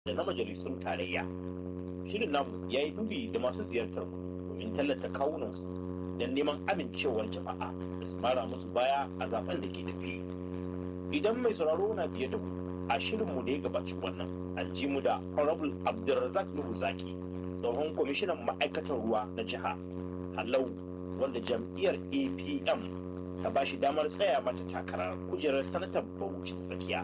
da na majalisun tarayya shirin namu ya yi dubi da masu ziyartar domin tallata kawunansu don neman amincewar jama'a da su mara musu baya a zaben da ke tafi idan mai sauraro na biye da mu a shirinmu da ya gabaci wannan an ji mu da honorable abdulrazak nuhu zaki tsohon kwamishinan ma'aikatar ruwa na jiha halau wanda jam'iyyar apm ta ba shi damar tsaya mata takarar kujerar sanatar bauchi tsakiya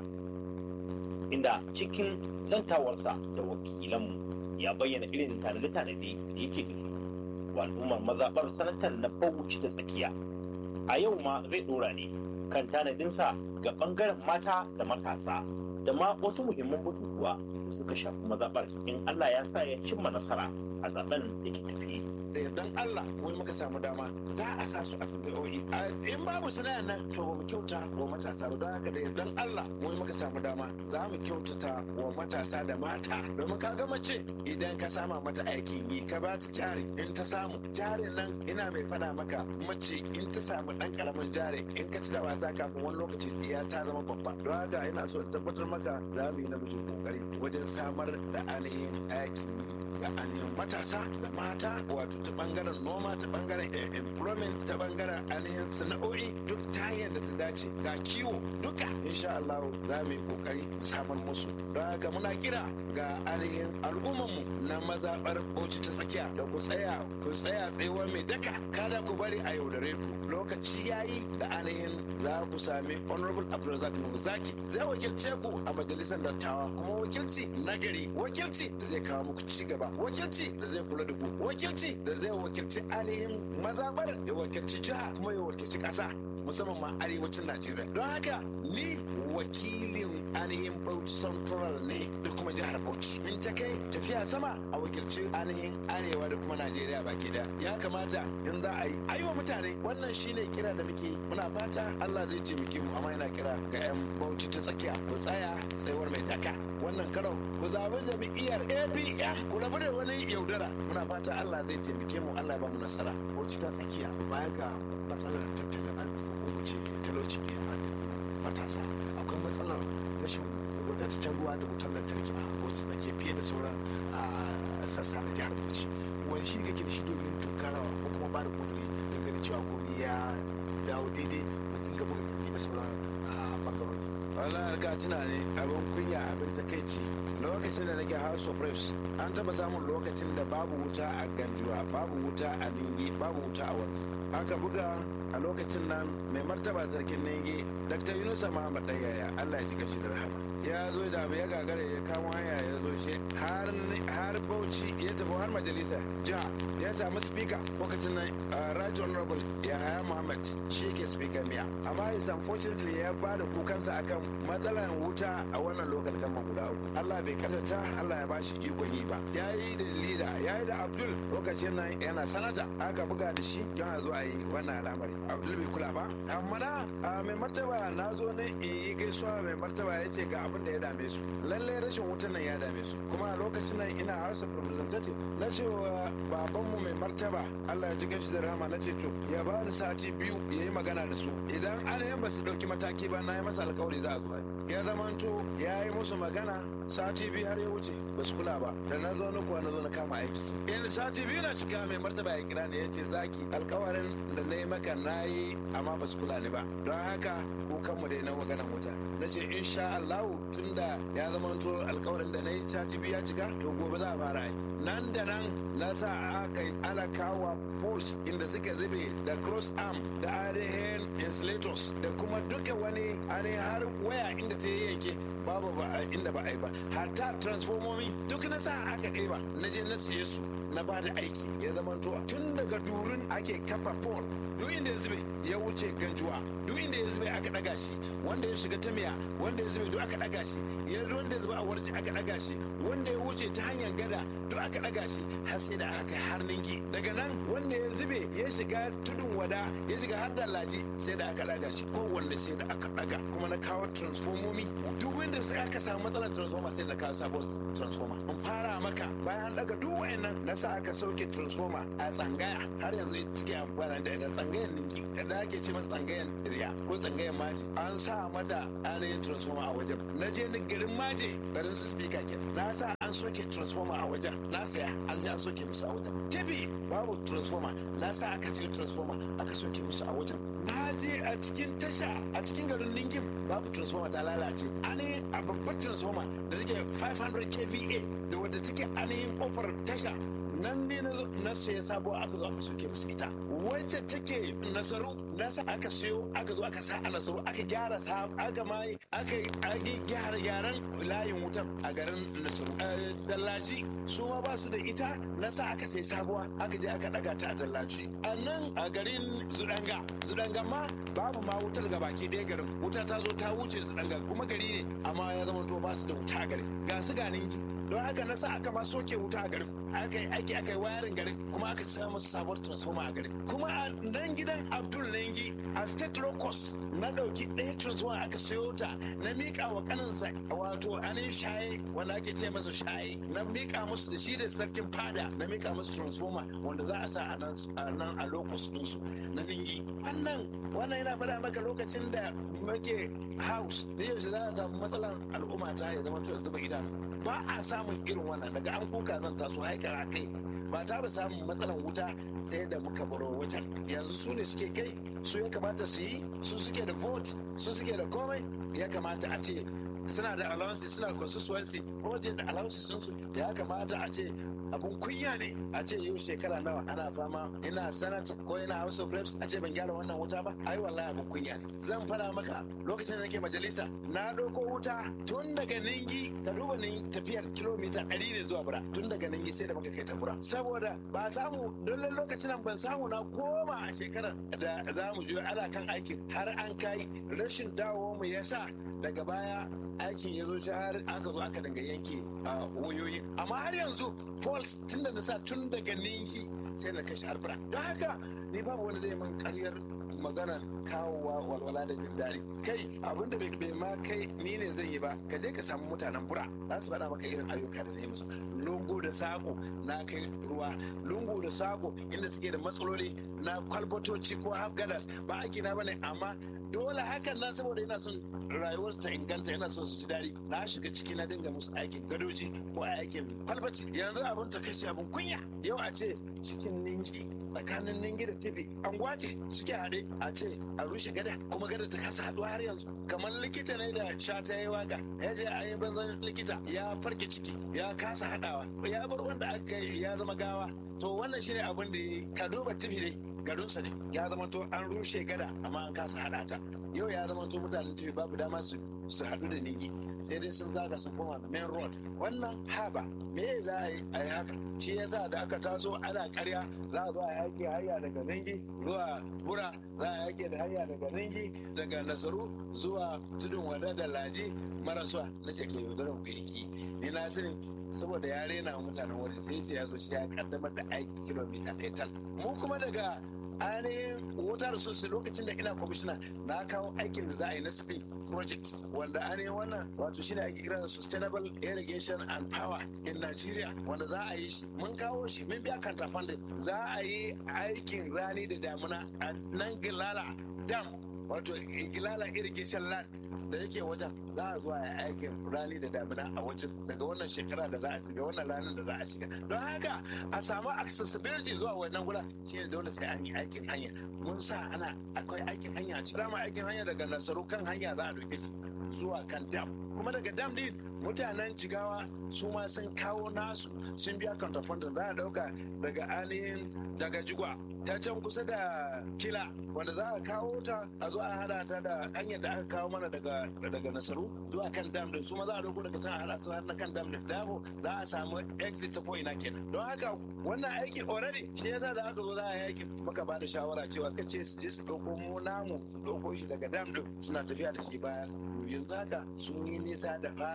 inda cikin zantawarsa da wakilanmu ya bayyana irin tanade-tanade da yake da su wa al'ummar mazaɓar sanatar na bauchi da tsakiya a yau ma zai ɗora ne kan tanadinsa ga ɓangaren mata da matasa da ma wasu muhimman batutuwa da suka shafi mazaɓar in Allah ya sa ya cimma nasara a zaben da ke tafi. da yardan Allah wani muka samu dama za a sa su a sana'o'i in babu sana'a nan to ba mu kyauta wa matasa ba don haka da yardan Allah wani muka samu dama za mu kyautata wa matasa da mata domin ka ga mace idan ka sama mata aikin yi ka ba ta jari in ta samu jarin nan ina mai fada maka mace in ta samu dan karamin jari in ka ci da wasa kafin wani lokaci ya ta zama babba don haka ina so in tabbatar maka za mu yi namijin kokari wajen samar da ainihin aikin yi ga ainihin matasa da mata wato ta bangaren noma ta bangaren employment ta bangaren ainihin sana'o'i duk ta hanyar da ta dace ga kiwo duka insha Allah za mu yi kokari samar musu don haka muna kira ga ainihin al'ummarmu na mazaɓar bauchi ta tsakiya da ku tsaya ku tsaya tsayuwar mai daka kada ku bari a yaudare ku lokaci yayi da ainihin za ku sami honorable abdulrazak zaki zai wakilce ku a majalisar dattawa kuma wakilci nagari wakilci da zai kawo muku ci gaba wakilci da zai kula da ku wakilci da zai wakilci ainihin mazabar ya wakilci jiha kuma ya wakilci ƙasa musamman ma arewacin najeriya don haka ni wakilin ainihin bauchi central ne da kuma jihar bauchi in ta kai tafiya sama a wakilci ainihin arewa da kuma najeriya baki daya ya kamata in za a yi aiwa mutane wannan shine kira da muke muna fata allah zai taimake mu amma yana kira ga yan bauchi ta tsakiya ku tsaya tsayuwar mai daka wannan karon ku zaɓi jam'iyyar apm ku rabu da wani yaudara muna fata allah zai taimake mu allah ya ba mu nasara bauchi ta tsakiya baya ga matsalar tattalin arziki ko mu ce talauci ne a matasa akwai matsalar rashin wadataccen ruwa da wutar lantarki a bauchi tsakiya fiye da sauran sassa na jihar bauchi wani shi kake da shi domin tunkarawa ko kuma ba da kudi don ganin cewa komai ya dawo daidai ba dinga mun da sauran bangarori wala ka tuna ne abin kunya abin takaici lokacin da nake house of reps an taba samun lokacin da babu wuta a ganjuwa babu wuta a ningi babu wuta a wani aka buga a lokacin nan mai martaba sarkin ningi dr yunusa muhammad ɗayaya allah ya ji gashi da rahama ya zo da abu ya gagara ya kamo hanya ya zo shi har bauchi ya tafi har majalisar jiha ya samu speaker lokacin nan right honorable ya haya muhammad shi ke speaker miya amma is unfortunately ya ba da kukansa akan matsalar wuta a wannan local government guda uku allah bai kadata allah ya ba shi ikon yi ba ya yi da leader ya yi da abdul lokacin nan yana sanata aka buga da shi yana zo a yi wannan al'amari abdul bai kula ba amma na mai martaba na zo ne in yi gaisuwa mai martaba ya ce ga abin da ya dame su lalle rashin wutan nan ya dame su kuma a lokacin nan ina house of representative na cewa babanmu mai martaba Allah ya ji ganshi da rahama na ce to ya ba ni sati biyu ya yi magana da su idan an ba su dauki mataki ba na yi masa alkawari za a zo ya zamanto ya yi musu magana sati biyu har ya wuce ba su kula ba da na zo na kuwa na zo na kama aiki in sati biyu na cika mai martaba ya kira ne ya ce zaki alkawarin da na yi maka na yi amma ba su kula ni ba don haka kukanmu dai na magana wuta na ce insha Allahu tunda ya zama to alkawarin da na yi sati biyu ya cika to gobe za a fara yi nan da nan na sa aka ana kawo poles inda suka zube da cross arm da ainihin insulators da kuma duka wani ainihin har waya inda ta yanke babu ba inda ba a yi ba hatta transformomi duk na sa aka ɗeba na je na siye su na ba da aiki ya zama to tun daga durin ake kafa pole duk inda ya zube ya wuce ganjuwa duk inda ya zube aka daga shi wanda ya shiga ta miya wanda ya zube duk aka daga shi ya wanda ya zube a warji aka daga shi wanda ya wuce ta hanyar gada duk aka daga shi har sai da aka kai har ninki daga nan wanda ya zube ya shiga tudun wada ya shiga har dallaji sai da aka daga shi kowanne sai da aka daga kuma na kawo transformomi duk wanda sai aka samu matsalar transformer sai na kawo sabon transformer in fara maka bayan daga duk wayannan na sa aka sauke transformer a tsangaya har yanzu suke amfani da ita tsangayan ninki da ake ce masa tsangayan riya ko tsangayan maji an sa mata ainihin transformer a wajen na je ni garin maje garin su speaker ke na sa an soke transformer a wajen na saya an je an soke musu a wajen tabi babu transformer na sa aka cire transformer aka soke musu a wajen na je a cikin tasha a cikin garin ningin babu transformer ta lalace ani a babbar transformer da take 500 kva da wadda take ainihin kofar tasha nan ne na saya sabuwa aka zo aka soke musu ita wacce take nasaru nasa aka siyo aka zo aka sa a nasaru aka gyara sa aka mai aka gyara gyaran layin wutan a garin nasaru dallaci su ma ba su da ita nasa aka sai sabuwa aka je aka daga ta a dallaci a nan a garin zudanga zudanga ma babu ma wutar ga baki ɗaya garin wuta ta zo ta wuce zudanga kuma gari ne amma ya zama to ba su da wuta a garin ga su ganin don haka na sa aka ma soke wuta a garin aka yi aiki aka yi wayarin garin kuma aka sa musu sabuwar transformer a garin kuma a nan gidan abdul nengi a state low cost na dauki ɗaya transformer aka sayo ta na miƙa wa kaninsa wato anin shaye wanda ake ce masa shaye na miƙa musu da shi da sarkin fada na miƙa musu transformer wanda za a sa a nan a low cost ɗinsu na ningi wannan wannan yana faɗa maka lokacin da muke house da yaushe za a samu matsalar al'umma ta ya zama to da zuba idanu ba a samun irin wannan daga an kuka zan taso haikar a kai ba ta ba samun matsalan wuta sai da muka baro wajen yanzu su ne suke kai su ya kamata su yi su suke da vote su suke da komai ya kamata a ce suna da allowances suna constituency wajen da allowances sun su ya kamata a ce abun kunya ne a ce yau shekara nawa ana fama ina senate ko ina house of reps a ce ban gyara wannan wuta ba ai wallahi abun kunya ne zan fara maka lokacin da nake majalisa na doko wuta tun daga ningi ka duba ni tafiyar kilomita ɗari ne zuwa bura tun daga ningi sai da muka kai ta bura saboda ba samu don lokacin nan ban samu na koma a shekarar da za mu je ana kan aikin har an kai rashin dawo mu yasa daga baya aikin ya zo shi har aka zo aka dinga yanke wayoyi amma har yanzu pols tun da na sa tun daga ninki sai na kashe harbura don haka ni babu wani zai man karyar magana kawowa walwala da jin daɗi kai abin da bai ma kai ni ne zan yi ba ka je ka samu mutanen bura za su faɗa maka irin ayyuka da na yi musu lungu da sako na kai ruwa lungu da sako inda suke da matsaloli na kwalbatoci ko hafgadas ba aiki na bane amma dole hakan nan saboda ina son rayuwar ta inganta ina son su ci daɗi na shiga ciki na dinga musu aikin gadoji ko aikin kwalbati yanzu abin ta kai abin kunya yau a ce cikin ninki tsakanin ningi da tibi an gwace suke haɗe a ce a rushe gada kuma gada ta kasa haɗuwa har yanzu kamar likita ne da sha ta yi waka ya je a yi banzan likita ya farke ciki ya kasa haɗawa ya bar wanda aka ya zama gawa to wannan shine abin da ka duba tibi ne garinsa ne ya zama to an rushe gada amma an kasa haɗa ta yau ya zama to mutanen tibi babu dama su su haɗu da ningi sai dai sun zaga sun koma main road wannan haba me za a yi a yi haka shi yasa da aka taso ana karya za a zo a yaki hanya daga ningi zuwa bura za a yaki da hanya daga ningi daga nasaru zuwa tudun wada da laji marasuwa na ce ke yaudarar ku yaki ni na sani saboda ya rena mutanen wurin sai ce ya zo shi ya kaddamar da aiki kilomita ɗaya tal mu kuma daga ainihin water resources lokacin da ina kwamishina na kawo aikin da za a yi na spin project wanda ainihin wannan wato shine ake kira sustainable irrigation and power in Nigeria wanda za a yi shi mun kawo shi mun biya kanta funding za a yi aikin rani da damuna a nan gilala dam wato gilala irrigation land da yake wajen za a zuwa ya aikin rani da damina a wajen daga wannan shekara da za a shiga wannan ranar da za a shiga don haka a samu accessibility zuwa wannan gura shi ne dole sai an yi aikin hanya mun sa ana akwai aikin hanya ci dama aikin hanya daga nasaru kan hanya za a doke zuwa kan dam kuma daga dam din mutanen jigawa su ma sun kawo nasu sun biya counterfunding za a dauka daga ainihin daga jigwa ta can kusa da kila wanda za a kawo ta a zo a hada ta da hanyar da aka kawo mana daga daga nasaru zuwa kan dam din su ma za a dauko daga can a hada su har na kan dam din damo za a samu exit ta ko'ina kenan don haka wannan aiki already shi yasa da aka zo za a yi aiki muka ba da shawara cewa kace su je su dauko mu namu dauko shi daga dam din suna tafiya da shi baya yanzu haka sun yi nisa da fara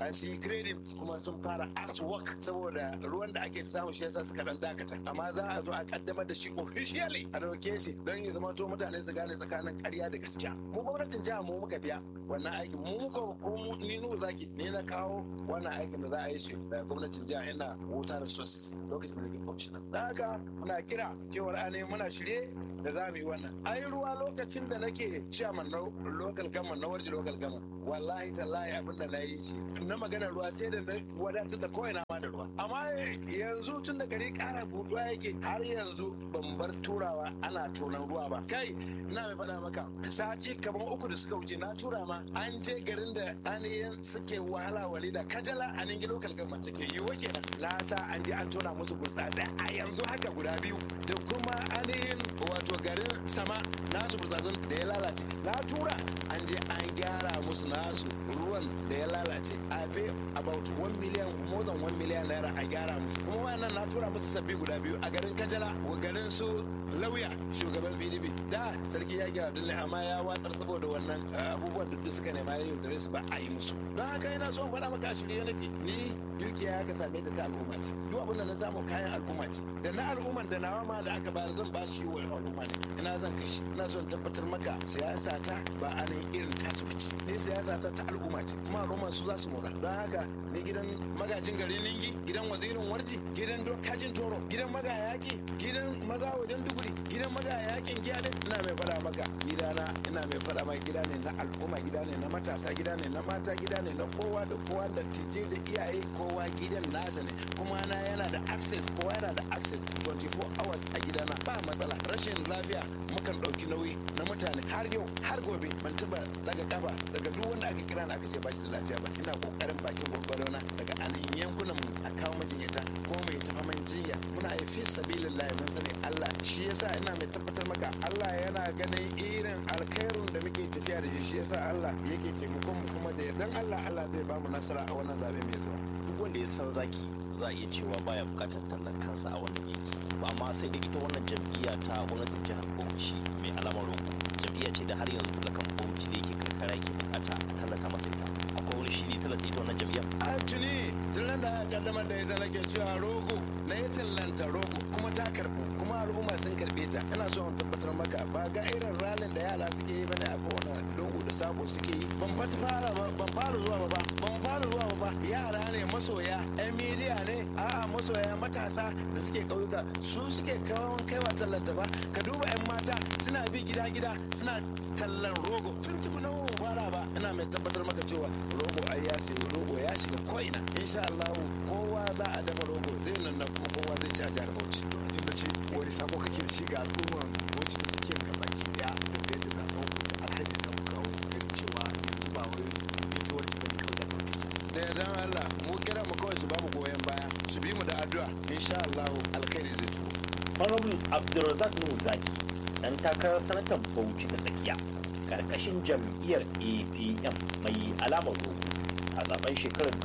a su grading kuma sun fara artwork saboda ruwan da ake samu shi yasa suka dan dakata amma za a zo a kaddamar da shi officially a dauke shi don ya zama to mutane su gane tsakanin ƙarya da gaskiya mu gwamnatin jiha mu muka biya wannan aikin mu muka mu ni nu zaki ne na kawo wannan aikin da za a yi shi da gwamnatin jiha ina water resources lokacin da nake commissioner da haka muna kira cewar ane muna shirye da za mu yi wannan ai ruwa lokacin da nake chairman na local government na warji local government wallahi tallahi abin da na yi shi na magana ruwa sai da na wadatar da kawai na ma da ruwa amma yanzu tun da gari kara buduwa yake har yanzu ban bar turawa ana tonan ruwa ba kai ina mai faɗa maka sati kamar uku da suka wuce na tura ma an je garin da aniyan suke wahala wali da kajala a ningi local government take yi wake na sa an je an tona musu burtsatse a yanzu haka guda biyu da kuma anihin wato garin sama nasu burtsatsen da ya lalace na tura an je an gyara musu nasu ruwan da ya lalace a pay about 1 million more than 1 million naira a gyara musu kuma wannan na tura musu sabbi guda biyu a garin kajala wa garin su lauya shugaban pdp da sarki ya gyara dole amma ya watsar saboda wannan abubuwan da suka nema ya yaudare su ba a yi musu don haka ina son faɗa maka a shirye nake ni dukiya ya ka same ta ta al'umma ce duk abin da na samu kayan al'umma ce da na al'umman da nawa ma da aka bayar zan ba shi wa al'umma ne ina zan kai shi ina son tabbatar maka siyasa ta ba a nan irin tasu ce ni siyasa ta ta al'umma ce kuma al'umma su za su mora don haka ni gidan magajin garin ningi gidan wazirin warji gidan dokajin toro gidan magayaki gidan maza wajen duguri gidan magayakin giyade ina mai faɗa maka gidana ina mai faɗa maka gida ne na al'umma gida ne na matasa gida ne na mata gida ne na kowa da kowa da tije da iyaye kowa gidan nasa ne kuma na yana da access kowa yana da access 24 hours a gidana ba matsala rashin lafiya mukan ɗauki nauyi na mutane har yau har gobe ban taɓa daga kafa daga duk wanda aka kira na aka ce ba shi da lafiya ba ina kokarin bakin gwargwaro na daga ainihin yankunan mu a kawo majinyata ko mai tafa man jinya muna yi fi sabilillah mun sani Allah shi yasa ina mai tabbatar maka Allah yana ganin irin alkhairun da muke tafiya da shi shi yasa Allah yake taimakon mu kuma da yardan Allah Allah zai ba mu nasara a wannan zabe mai zuwa duk wanda ya san zaki za a iya cewa baya bukatar tallan kansa a wannan yanki ba amma sai da ita wannan jam'iyya ta gwamnatin jihar Bauchi mai alamar roƙo jam'iyya ce da har yanzu talakan Bauchi da yake karkara yake bukata a tallata masa ita akwai wani shiri tallata ita wannan jam'iyya a tuni tun da aka kaddamar da ita nake cewa rogo na yi tallanta rogo kuma ta karbu kuma al'umma sun karbe ta ina so in tabbatar maka ba ga irin ralin da yara suke yi bane a kowane lungu da sako suke yi ban fata fara ba ban fara zuwa ba ban fara zuwa ba yara ne masoya yan midiya ne a'a masoya matasa da suke ƙauyuka su suke kawo kaiwa tallanta ba ka duba yan mata suna bi gida gida suna tallan rogo tun tukuna mu fara ba ina mai tabbatar maka cewa rogo ai ya sayi rogo ya shiga ko'ina insha Allah kowa za a dafa rogo zai nan na kuma kowa zai ci a jihar Bauchi inda ce wani sako kake da shi ga al'umman wacce da tsakiyar ka baki daya da da yadda zaɓen ku da alhaji da kuka kawo ganin cewa yanzu ba wai ita wacce ba ne kawai da kuka da yardan Allah mu kira mu kawai su ba mu goyon baya su bi mu da addu'a insha Allah alkhairi zai zo honorable abdulrazak nuhu zaki dan takarar sanatan bauchi ta tsakiya karkashin jam'iyyar apm mai alamar rogo a zaben shekarar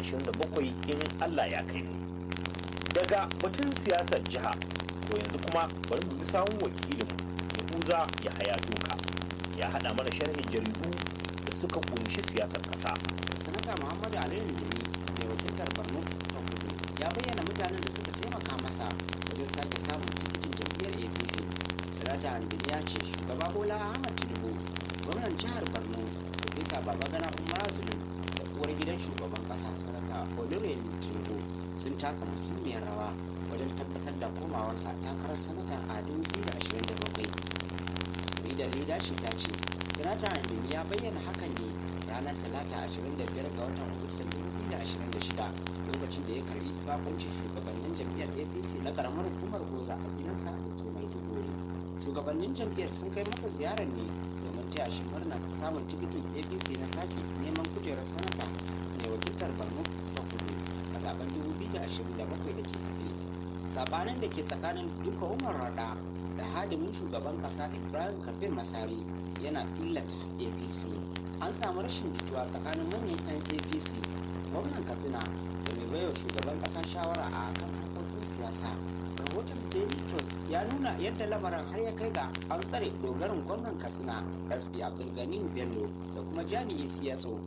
2027 in allah ya kai mu daga batun siyasar jiha to yanzu kuma bari mu bi sawun wakilinmu yahuza ya haya doka ya haɗa mana sharhin jaridu da suka kunshi siyasar ƙasa sanata muhammadu aliyu yemi mai wakiltar borno ta kudu ya bayyana mutanen da suka taimaka masa wajen sake samun tikitin jam'iyyar apc sanata andini ya ce shugaba bola ahmad tinubu gwamnan jihar borno profesa babagana umar zulum da uwar gidan shugaban kasa sanata olurelu tinubu sun taka muhimmiyar rawa wajen tabbatar da komawarsa takarar sanata a 2027 jaridar leadership ta ce sanata andini ya bayyana hakan ne ranar talata 25 ga watan agustan 2026 lokacin da ya karbi bakuncin shugabannin jam'iyyar apc na karamar hukumar goza a gidansa da ke maiduguri shugabannin jam'iyyar sun kai masa ziyarar ne domin taya shi murna samun tikitin apc na sake neman kujerar sanata mai wakiltar borno ta kudu a zaben 2027 da ke tafi sabanin da ke tsakanin duka umar rada da hadimin shugaban kasa ibrahim kabir masari yana illata apc an samu rashin jituwa tsakanin manyan 'yan apc gwamnan katsina da mai baiwa shugaban kasa shawara a kan harkokin siyasa rahoton daily trust ya nuna yadda lamarin har ya kai ga an tsare dogarin gwamnan katsina sp abdulgani bello da kuma jami'in siyasa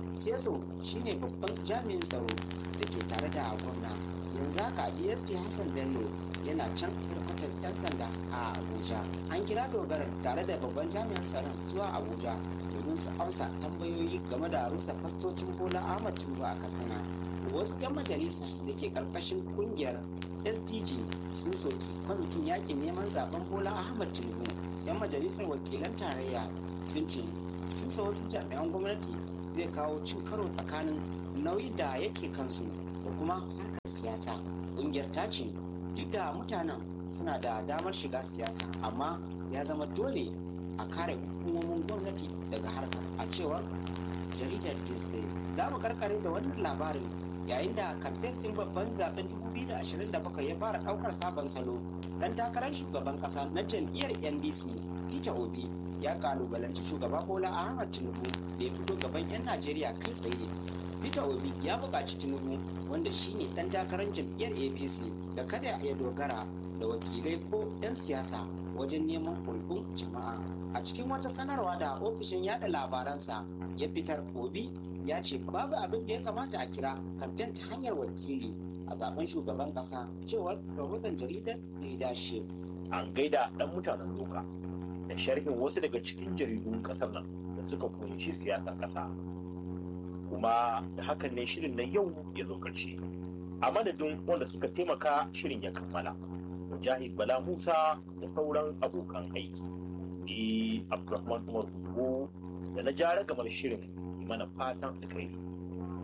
Seso shine babban jami'in tsaro da ke tare da gwamna. Yanzu haka DSP Hassan Bello yana can hirkutar 'yan sanda a Abuja. An kira dogara tare da babban jami'in tsaron zuwa Abuja domin su amsa tambayoyi game da rusa fastocin Bola Ahmad Tinubu a Katsina. Wasu 'yan majalisa da ke karkashin kungiyar SDG sun soki kwamitin yakin neman zaben Bola Ahmad Tinubu. 'Yan majalisar wakilan tarayya sun ce cusa wasu jami'an gwamnati zai kawo cin karo tsakanin nauyi da yake kansu da kuma harkar siyasa. Kungiyar ta ce duk da mutanen suna da damar shiga siyasa amma ya zama dole a kare hukumomin gwamnati daga harkar a cewar jaridar disney za mu karkare da wannan labarin yayin da kamfen ɗin babban zaben 2027 ya fara ɗaukar sabon salo dan takarar shugaban ƙasa na jam'iyyar ndc peter obi ya kalubalanci shugaba bola ahmad tinubu da ya fito gaban 'yan najeriya kai tsaye peter obi ya buƙaci tinubu wanda shine dan takarar jam'iyyar apc da kada ya dogara da wakilai ko 'yan siyasa wajen neman hulɗun jama'a a cikin wata sanarwa da ofishin yada labaransa ya fitar obi ya ce babu abin da ya kamata a kira kamfen ta hanyar wakili a zaben shugaban kasa cewar rahoton jaridar leadership an gaida dan mutanen doka da sharhin wasu daga cikin jaridun kasar nan da suka kunshi siyasar kasa kuma da hakan ne shirin na yau ya zo karshe a madadin wanda suka taimaka shirin ya kammala mujahid bala musa da sauran abokan aiki ni abdulrahman umar da na jara gamar shirin mana fatan alkhairi